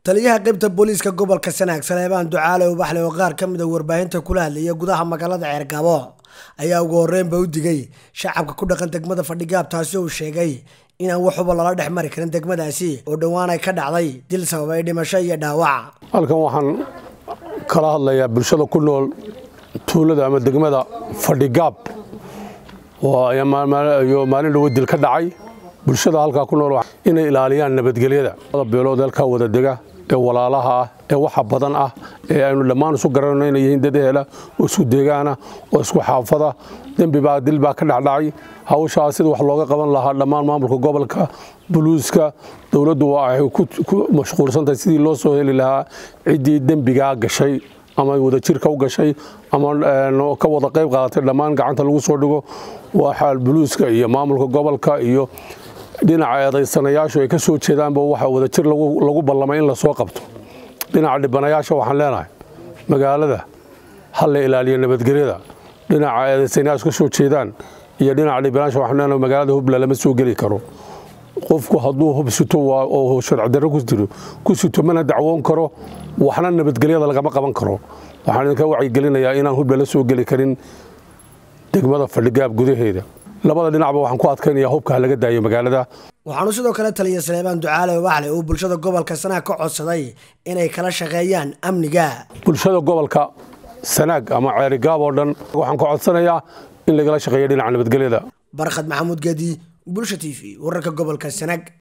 taliyaha qaybta booliiska gobolka sanaag saleebaan ducaale ubaxle oo qaar ka mid a warbaahinta kula hadlaya gudaha magaalada ceergabo ayaa ugu horreynba u digay shacabka ku dhaqan degmada fadhigaab taasi uu sheegay inaan waxuba lala dhex mari karin degmadaasi oo dhowaan ay ka dhacday dil sababay dhimasho iyo dhaawac halkan waxaan kala hadlayaa bulshada ku nool tuulada ama degmada fadhigaab iyo maalin dhowo dil ka dhacay bulshada halkaa ku nool inay ilaaliyaan nabadgelyada beelood halkaa wada dega ee walaalaha ah ee waxa badan ah ee aynu dhammaan isu garanayno inay yihiin dad ehela oo isku deegaana oo isku xaafada dembibaa dil baa ka dhacdhacay hawshaa sida wax looga qaban lahaa dhammaan maamulka gobolka buluuska dowladdu waxay ku mashquulsantahay sidii loo soo heli lahaa ciddii dembigaa gashay ama wadajirka u gashay ama ka wada qayb qaadatay dhammaan gacanta lagu soo dhigo waxaa buluuska iyo maamulka gobolka iyo dhinaca eedaysanayaashu ay ka soo jeedaanba waxaa wadajir lagu ballamay in lasoo qabto dhinaca dhibanayaasha waxaan leenahay magaalada ha la ilaaliyo nabadgelyada dhinaca eedaysanayaashu ka soo jeedaan iyo dhinaca dhibanayaasha waxaan leenahay magaalada hubla lama soo geli karo qofku hadduu hub sito oo sharcidarro ku jiro ku sito mana dacwoon karo waxna nabadgelyada lagama qaban karo waxaan idinka wacyigelinayaa inaan hubla la soo geli karin degmada fadhigaab gudaheeda labada dhinacba waxaan ku adkaynaya hubka laga daayo magaalada waxaanu sidoo kale taliya saleebaan ducaale ubaxle uu bulshada gobolka sanaag ka codsaday inay kala shaqeeyaan amniga bulshada gobolka sanaag ama ceerigaab oo dhan waxaan ka codsanayaa in lagala shaqeeyo dhinaca nabadgelyada barkhad maxamuud gedi bulsha t v wararka gobolka sanaag